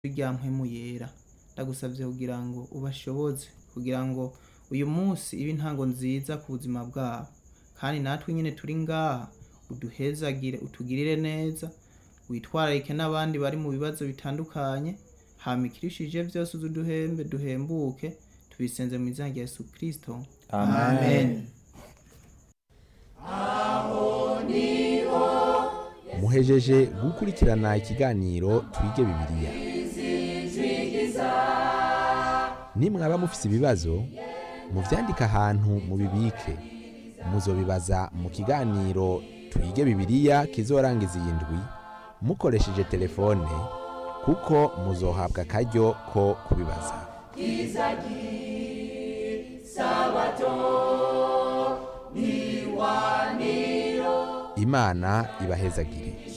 rya mpwemu yera ndagusavye kugira ngo ubashoboze kugira ngo uyu munsi ibe intango nziza ku buzima bwabo kandi natwe nyene turi ngaha uduhezagire utugirire neza witwararike n'abandi bari mu bibazo bitandukanye hama ikirishije vyose uze uduhembe duhembuke tubisenze mu izina rya yesu kristo Amen. muhejeje gukurikirana ikiganiro twige bibiliya nimwaba mufise ibibazo muvyandike ahantu mubibike muzobibaza mu kiganiro twige bibiliya kizorangiza iyi ndwi mukoresheje telefone kuko muzohabwa akaryo ko kubibaza imana ibahezagire